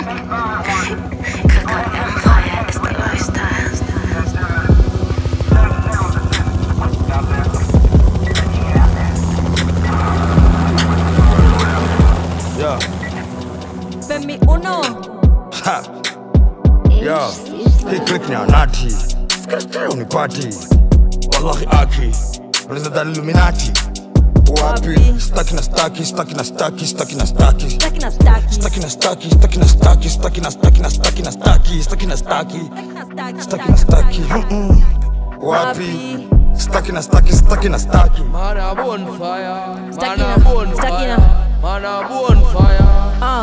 Kaka Empire is the lifestyle. Yeah. Femi Uno. Ha. Yeah. Hii click ni anati. Skate unipati. Wallahi aki. Unaweza dhani Illuminati. Wapi? Wapi? Staki na staki, staki na staki, staki na staki. Staki na staki. Staki na staki, staki na staki, staki na staki na staki na staki, staki na staki. Staki na staki. Mm-mm. Wapi? Staki na staki, staki na staki. Man a bonfire, man Stakina, a bonfire, stakina. man a bonfire. Ah.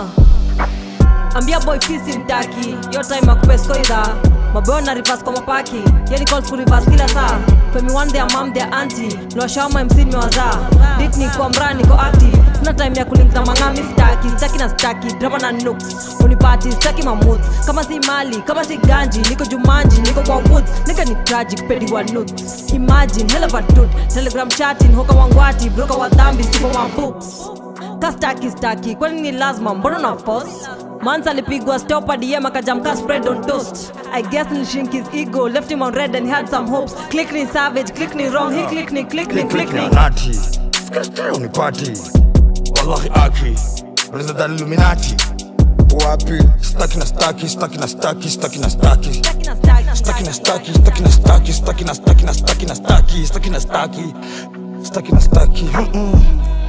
ambia boy fisi mtaki yo time akupeskoidha maboyo na rivas kwa mapaki yani calls ku reverse kila saa femi one their mom their auntie niwashawama mc nimewazaa dit ni kwa mraa niko active kuna time ya kulink na mang'ami staki staki na staki drama na nooks unipati staki mamut kama si mali kama si ganji niko jumanji niko kwa woods nika ni tragic pedi wa nuts imagine hell of a dude telegram chatting hoka wangwati broka wa dhambi sipo wa books kastaki staki kwani ni lazima mbona na force mans alipigwa stopa dm akajamka spread on toast i guess nilishink his ego left him on red and he had some hopes click ni savage click ni wrong he click ni click ni Hii click click ni ni anati. Skate unipati. Wallahi aki. Unaweza dhani Illuminati. Wapi? Staki na staki, staki na staki, staki na staki. Staki na staki. Staki na staki, staki na staki, staki na staki na staki na staki, staki na staki. Staki na staki. Mm-mm.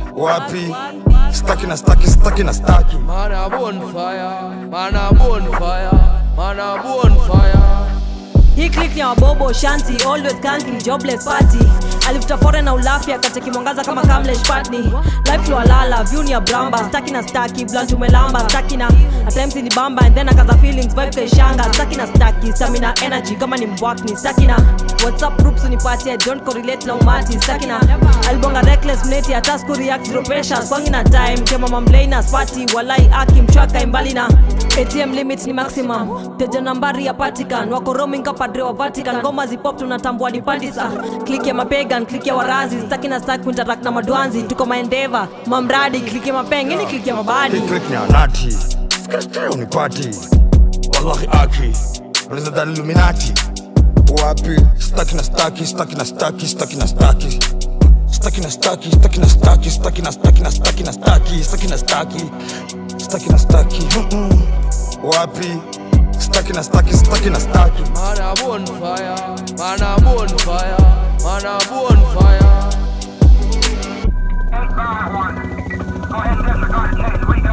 Wapi? Staki na staki, staki na staki. Man a bonfire, man a bonfire, man a bonfire. hii click ni ya wabobo shanti always kanki jobless party alifuta fore na ulafi akateki mwangaza kama kamlesh patni life lwalala view ni ya bramba staki na staki blunt umelamba staki na at times ni bamba and then akaza feelings vibe kaishanga staki na staki stamina energy kama ni mbwakni staki na whatsapp groups unipatie don't correlate na umati staki na alibonga reckless mneti hata siku react zero pressure kwangi na time kema mamlaina spati walai aki mchwaka imbali na atm limit ni maximum teja nambari ya patikan wako roaming kapadre wa vatican ngoma zipop tunatambua ni pandisa klik ya mapegan klik ya warazi staki na staki kuinteract na madwanzi tuko maendeva mamradi klik ya mapeng ini klik ya mabadi Hii click ni anati. Skate unipati. Wallahi aki. Unaweza dhani Illuminati. Wapi? Staki na staki, staki na staki, staki na staki. Staki na staki, staki na staki, staki na staki na staki na staki, staki na staki. Staki na staki. Mm-mm. Wapi? Staki na staki, staki na staki. Man a bonfire, man a bonfire, man a bonfire. Eight by one. Go ahead and disregard the case. We got